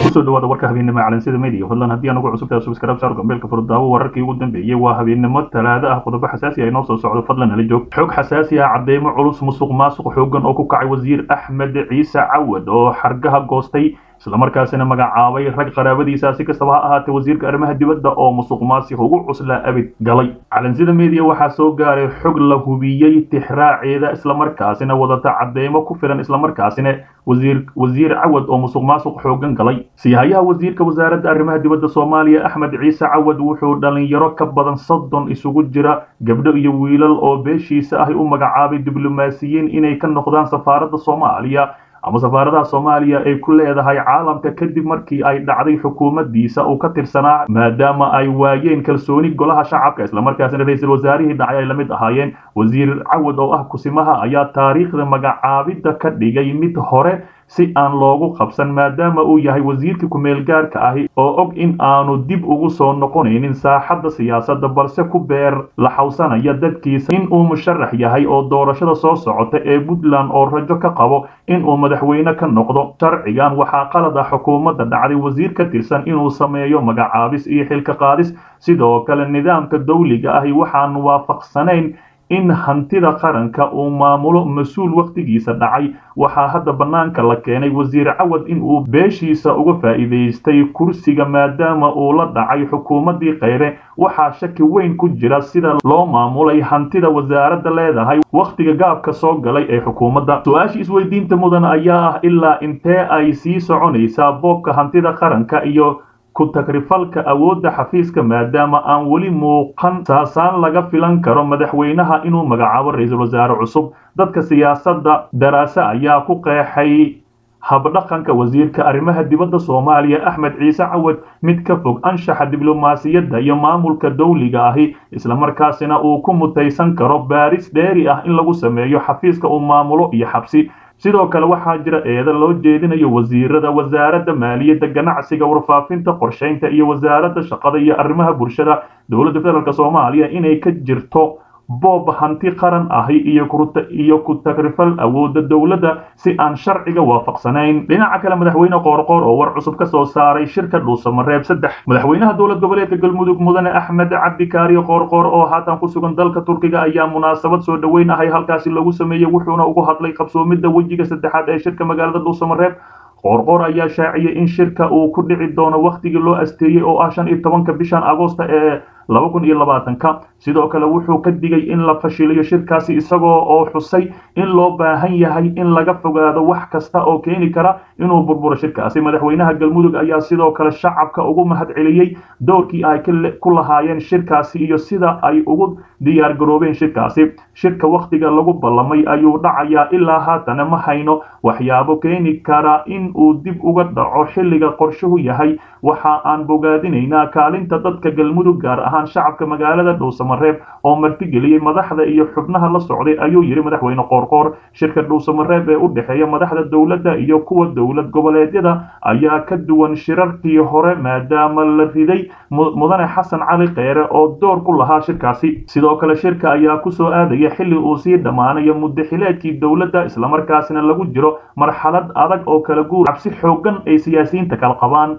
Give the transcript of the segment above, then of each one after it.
kusoo dhawaada warka habeennimo calansida media fadlan haddii anugu cusubtahay subscribe saar gambeelka furdaawo wararkii ugu dambeeyey waa habeennimo talaado ah qodobo xasaasi ah inoo soo socdo fadlan nala joog xog xasaasi ah cadeymo culus musuq maasuq xoogan oo ku kacay wasiir axmed ciise cawad oo xargaha goostay islamarkaasina magacaabay rag qaraabadiisa si kastaba ha ahaatee wasiirka arrimaha dibadda oo musuq maasiq ugu cuslaa abid galay calansida media waxaa soo gaaray xog la hubiyey tixraaceeda islamarkaasina wadata cadeymo ku filan islamarkaasina wasiir wasiir cawad oo musuq maasuq xoogan galay siyahayaha wasiirka wasaaradda arrimaha dibadda soomaaliya axmed ciise cawad wuxuu dhalinyaro ka badan soddon isugu jira gabdho iyo wiilal oo beeshiisa ahi u magacaabay diblomaasiyiin inay ka noqdaan safaaradda soomaaliya ama safaaradaha soomaaliya ay ku leedahay caalamka kadib markii ay dhacday xukuumaddiisa uu ka tirsanaa maadaama ay waayeen kalsooni golaha shacabka islamarkaasina ra-iisul wasaarihii dhacay ay la mid ahaayeen wasiir cawad oo ah kusimaha ayaa taariikhda magacaabidda ka dhigay mid hore si aan loogu qabsan maadaama uu yahay wasiirkii ku-meel gaarka ahi oo og in aanu dib ugu soo noqonaynin saaxadda siyaasadda balse ku beer la xawsanaya dadkiisa in uu musharax yahay oo doorashada soo socota ee puntland oo rajo ka qabo in uu madaxweyne ka noqdo sharcigan waxaa qalad ah xukuumadda dhacday wasiir ka tirsan inuu sameeyo magacaabis iyo xilka qaadis sidoo kale nidaamka dawliga ahi waxaan waafaqsanayn in hantida qaranka uu maamulo mas-uul wakhtigiisa dhacay waxaa hadda bannaanka la keenay wasiir cawad in uu beeshiisa uga faa'iidaystay kursiga maadaama uu la dhacay xukuumaddii kheyre waxaa shaki weyn ku jira sida loo maamulay hantida wasaaradda leedahay wakhtiga gaabka soo galay ee xukuumadda su-aashii isweydiinta mudan ayaa ah ilaa intee ay sii soconaysaa boobka hantida qaranka iyo ku tagrifalka awoodda xafiiska maadaama aan weli muuqan saasaan laga filan karo madaxweynaha inuu magacaabo ra-iisul wasaare cusub dadka siyaasadda daraase ayaa ku qeexay habdhaqanka wasiirka arrimaha dibadda soomaaliya axmed ciise cawad mid ka fog anshaxa diblomaasiyadda iyo maamulka dawliga ahi islamarkaasina uu ku mutaysan karo baaris dheeri ah in lagu sameeyo xafiiska uu maamulo iyo xabsi sidoo kale waxaa jira eeda loo jeedinayo wasiirada wasaaradda maaliyadda ganacsiga warfaafinta qorshaynta iyo wasaaradda shaqada iyo arrimaha bulshada dowladda federaalk soomaaliya inay ka jirto boob hanti qaran ahi iyo iyo ku tagrifal awoodda dowladda si aan sharciga waafaqsanayn dhinaca kale madaxweyne qoorqoor oo war cusub ka soo saaray shirka dhuusamareeb saddex madaxweynaha dowlad goboleedka galmudug mudane axmed cabdikaariyo qoorqoor oo haatan ku sugan dalka turkiga ayaa munaasabad soo dhoweyn ahay halkaasi lagu sameeyey wuxuuna ugu hadlay qabsoomidda wejiga saddexaad ee shirka magaalada dhuusamareeb qoorqoor ayaa shaaciyey in shirka uu ku dhici doono wakhtigii loo asteeyey oo ah shan iyo tobanka bishan agoosta ee laba kun iyo labaatanka sidoo kale wuxuu ka digay in la fashiliyo shirkaasi isagoo oo xusay in loo baahan yahay in laga fogaado wax kasta oo keeni kara inuu burburo shirkaasi madaxweynaha galmudug ayaa sidoo kale shacabka ugu mahad celiyey doorkii ay ku lahaayeen shirkaasi iyo sida ay ugu diyaar garoobeen shirkaasi shirka wakhtiga lagu ballamay ayuu dhacayaa ilaa haatana ma hayno waxyaabo keeni kara in uu dib uga dhaco xilliga qorshuhu yahay waxa aan bogaadinaynaa kaalinta dadka galmudug gaar ahaan shacabka magaalada dhuusamareeb oo martigeliyey madaxda iyo xubnaha la socday ayuu yidhi madaxweyne qoorqoor shirka dhuusamareeb ee u dhexeeya madaxda dowladda iyo kuwa dowlad goboleedyada ayaa ka duwan shirarkii hore maadaama la riday mudane xasan cali kheyre oo door ku lahaa shirkaasi sidoo kale shirka ayaa kusoo aadaya xilli uu sii dhammaanayo muddaxileedkii dowladda islamarkaasina lagu jiro marxalad adag oo kala guur cabsi xoogan ay siyaasiyiinta kala qabaan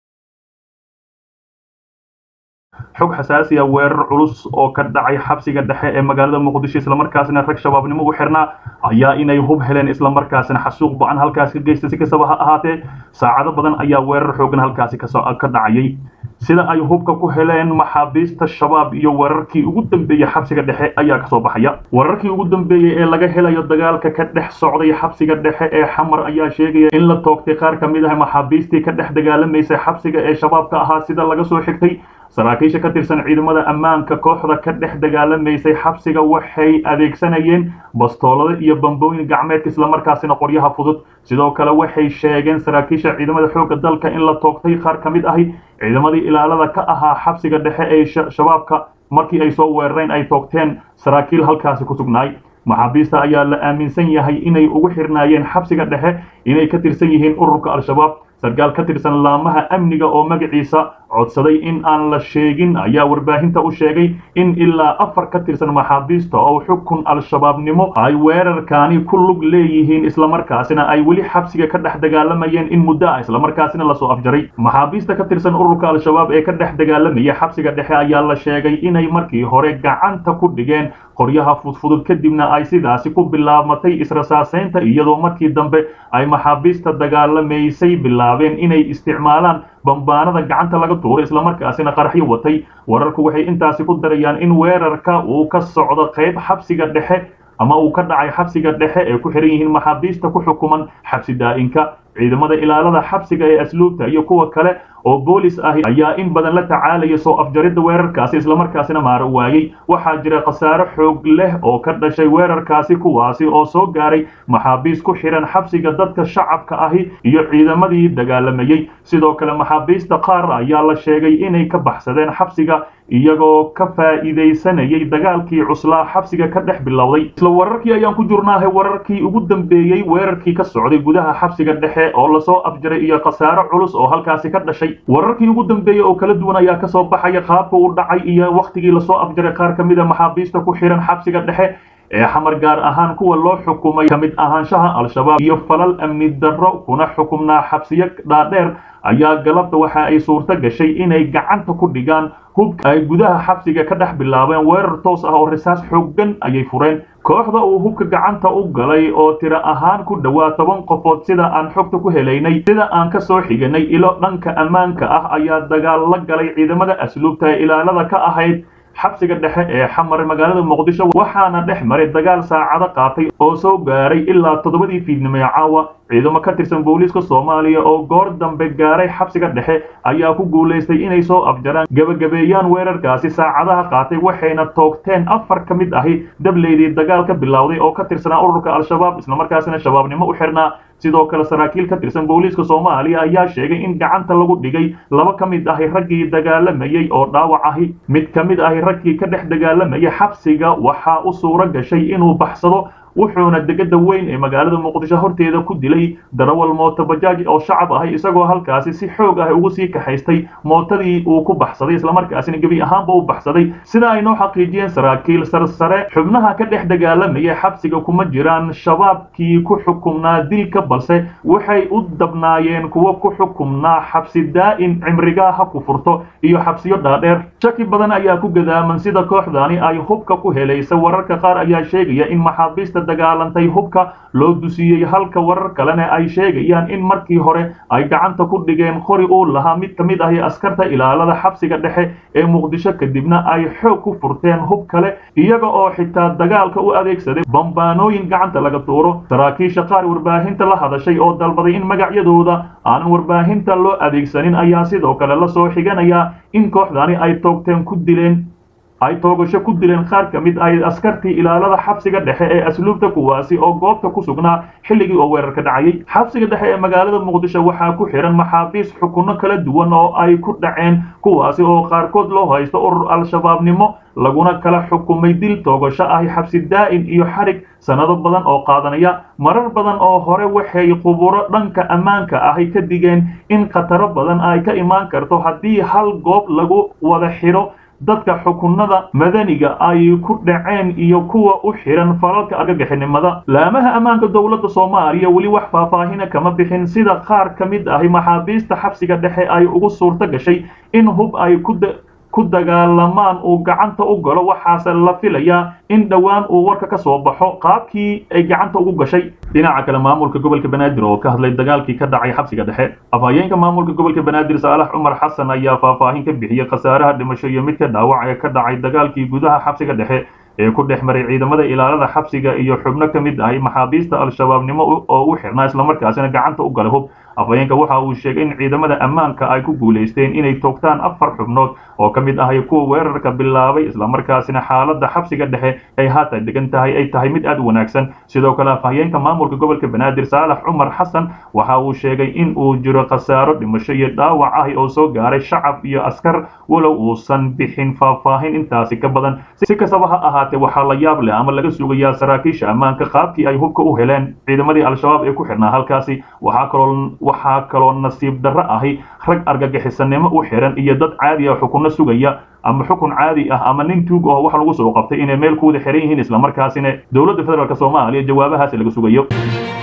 xog xasaasi ah weerar culus oo ka dhacay xabsiga dhexe ee magaalada muqdisho islamarkaasina rag shabaabnimo u xirnaa ayaa inay hub heleen islamarkaasina xasuuq ba-an halkaasi ka geysta si kastaba ha ahaatee saacado badan ayaa weerar xoogan halkaasi ka dhacayay sida ay hubka ku heleen maxaabiista shabaab iyo wararkii ugu dambeeyey xabsiga dhexe ayaa kasoo baxaya wararkii ugu dambeeyey ee laga helayo dagaalka ka dhex socday xabsiga dhexe ee xamar ayaa sheegaya in la toogtay qaar ka mid ah maxaabiistii ka dhex dagaalamaysay xabsiga ee shabaabka ahaa sida laga soo xigtay saraakiisha ka tirsan ciidamada ammaanka kooxda ka dhex dagaalamaysay xabsiga waxay adeegsanayeen bastoolada iyo bambooyin gacmeedka islamarkaasina qoryaha fudud sidoo kale waxay sheegeen saraakiisha ciidamada xoogga dalka in la toogtay qaar ka mid ahi ciidamadii ilaalada ka ahaa xabsiga dhexe ee shabaabka markii ay soo weerareen ay toogteen saraakiil halkaasi ku sugnaay maxaabiista ayaa la aaminsan yahay inay ugu xirnaayeen xabsiga dhexe inay ka tirsan yihiin ururka al-shabaab sarkaal ka tirsan laamaha amniga oo magaciisa codsaday in aan la sheegin ayaa warbaahinta u sheegay in ilaa afar ka tirsan maxaabiista oo xukun al-shabaabnimo ay weerarkaani ku lug leeyihiin islamarkaasina ay weli xabsiga ka dhex dagaalamayeen in muddo ah islamarkaasina lasoo afjaray maxaabiista ka tirsan ururka al-shabaab ee ka dhex dagaalamaya xabsiga dhexe ayaa la sheegay inay markii hore gacanta ku dhigeen qoryaha fudfudud kadibna ay sidaasi ku bilaabmatay israsaaseynta iyadoo markii dambe ay maxaabiista dagaalamaysay bilaabeen inay isticmaalaan bambaanada gacanta laga tuuray islamarkaasina qaraxyo watay wararku waxay intaasi ku darayaan in weerarka uu ka socdo qayb xabsiga dhexe ama uu ka dhacay xabsiga dhexe ee ku xihan yihiin maxaabiista ku xukuman xabsi daa'inka ciidamada ilaalada xabsiga ee asluubta iyo kuwa kale oo boolis ahi ayaa in badan la tacaalaya soo afjaridda weerarkaasi islamarkaasina maaro waayey waxaa jira khasaare xoog leh oo ka dhashay weerarkaasi kuwaasi oo soo gaaray maxaabiis ku xihan xabsiga dadka shacabka ahi iyo ciidamadii dagaalamayey sidoo kale maxaabiista qaar ayaa la sheegay inay ka baxsadeen xabsiga iyagoo ka faa'iidaysanayay dagaalkii cuslaa xabsiga ka dhex bilowday isla wararkii ayaan ku jurnaahay wararkii ugu dambeeyey weerarkii ka socday gudaha xabsiga dhexe oo lasoo afjaray iyo khasaare culus oo halkaasi ka dhashay wararkii ugu dambeeyey oo kala duwan ayaa kasoo baxaya qaabka uu dhacay iyo wakhtigii lasoo afjaray qaar ka mid a maxaabiista ku xihan xabsiga dhexe ee xamar gaar ahaan kuwa loo xukumay ka mid ahaanshaha al-shabaab iyo falal amni darro kuna xukumnaa xabsiyo dhaadheer ayaa galabta waxa ay suurto gashay inay gacanta ku dhigaan hubka ay gudaha xabsiga ka dhex bilaabeen weerar toos ah oo risaas xooggan ayay fureen kooxda uu hubka gacanta u galay oo tiro ahaan ku dhowaa toban qofood sida aan xogta ku helaynay sida aan ka soo xiganay ilo dhanka ammaanka ah ayaa dagaal la galay ciidamada asluubta ee ilaalada ka ahayd xabsiga dhexe ee xamar magaalada muqdisho waxaana dhex maray dagaal saacado qaatay oo soo gaaray ilaa toddobadii fiidnimo ee caawa ciidamo ka tirsan booliiska soomaaliya oo goor dambe gaaray xabsiga dhexe ayaa ku guulaystay inay soo afjaraan gebagabeeyaan weerarkaasi saacadaha qaatay waxayna toogteen afar ka mid ahi dableydii dagaal ka bilowday oo ka tirsanaa ururka al-shabaab islamarkaasina shabaabnimo u xirnaa sidoo kale saraakiil ka tirsan booliiska soomaaliya ayaa sheegay in gacanta lagu dhigay laba ka mid ahi raggii dagaalamayey oo dhaawac ahi mid ka mid ahi raggii ka dhex dagaalamayay xabsiga waxaa u suuro gashay inuu baxsado wuxuuna degada weyn ee magaalada muqdisho horteeda ku dilay darawal mooto bajaaj oo shacab ahay isagoo halkaasi si xoog ah ugu sii kaxaystay mootadii uu ku baxsaday islamarkaasina gebi ahaanba u baxsaday sida ay noo xaqiijiyeen saraakiil sarsare xubnaha ka dhex dagaalamaya xabsiga kuma jiraan shabaabkii ku xukumnaa dilka balse waxay u dabnaayeen kuwo ku xukumnaa xabsi daa'in cimrigaa ha ku furto iyo xabsiyo dhaadheer shaki badan ayaa ku gadaaman sida kooxdani ay hubka ku helaysa wararka qaar ayaa sheegaya in maxaabiista dagaalantay hubka loo dusiyey halka warar kalena ay sheegayaan in markii hore ay gacanta ku dhigeen qori uu lahaa mid ka mid ahi askarta ilaalada xabsiga dhexe ee muqdisho kadibna ay xoog ku furteen hub kale iyaga oo xitaa dagaalka u adeegsaday bambaanooyin gacanta laga tuuro saraakiisha qaar warbaahinta la hadashay oo dalbaday in magacyadooda aanan warbaahinta loo adeegsanin ayaa sidoo kale la soo xiganaya in kooxdani ay toogteen ku dileen ay toogasho ku dileen qaar ka mid ah askartii ilaalada xabsiga dhexe ee asluubta kuwaasi oo goobta ku sugnaa xilligii oo weerarka dhacayay xabsiga dhexe ee magaalada muqdisho waxaa ku xihan maxaabiis xukunno kala duwan oo ay ku dhaceen kuwaasi oo qaarkood loo haysto urur al-shabaabnimo laguna kala xukumay dil toogasho ahi xabsi daa'in iyo xarig sannado badan oo qaadanaya marar badan oo hore waxay quburo dhanka ammaanka ahi ka digeen in khataro badan ay ka imaan karto haddii hal goob lagu wada xidho dadka xukunada madaniga ay ku dhaceen iyo kuwa u xihan falalka argagixinimada laamaha ammaanka dowladda soomaaliya weli wax faahfaahina kama bixin sida qaar ka mid ahi maxaabiista xabsiga dhexe ay ugu suurto gashay in hub ay ku ku dagaalamaan uu gacanta u galo waxaase la filayaa in dhowaan uu warka ka soo baxo qaabkii ay gacanta ugu gashay dhinaca kale maamulka gobolka banaadir oo ka hadlay dagaalkii ka dhacay xabsiga dhexe afhayeenka maamulka gobolka banaadir saalax cumar xasan ayaa faahfaahin ka bixiyey khasaaraha dhimasho iyo midka dhaawac ee ka dhacay dagaalkii gudaha xabsiga dhexe ee ku dhex maray ciidamada ilaalada xabsiga iyo xubno ka mid ahi maxaabiista al-shabaabnimo oo u xirnaa islamarkaasina gacanta u galay hub afhayeenka waxa uu sheegay in ciidamada ammaanka ay ku guulaysteen inay toogtaan afar xubnood oo ka mid ahay kuwa weerarka bilaabay islamarkaasina xaaladda xabsiga dhexe ay haatan degan tahay ay tahay mid aad u wanaagsan sidoo kale afhayeenka maamulka gobolka banaadir saalax cumar xasan waxa uu sheegay in uu jiro khasaaro dhimasho iyo dhaawac ahi oo soo gaaray shacab iyo askar walow uusan bixin faahfaahin intaasi ka badan si kastaba ha ahaatee waxaa la yaab leh ama laga sugayaa saraakiisha ammaanka qaabkii ay hubka u heleen ciidamadii al-shabaab ee ku xidhnaa halkaasi waxaa kaloo waxaa kaloo nasiib darro ahi rag argagixisanimo u xiran iyo dad caadi ah xukunno sugaya ama xukun caadi ah ama nin tuug oo wax lagu soo qabtay inay meel kuwada xiran yihiin islamarkaasina dowladda federaalk soomaaliya jawaabahaasi laga sugayo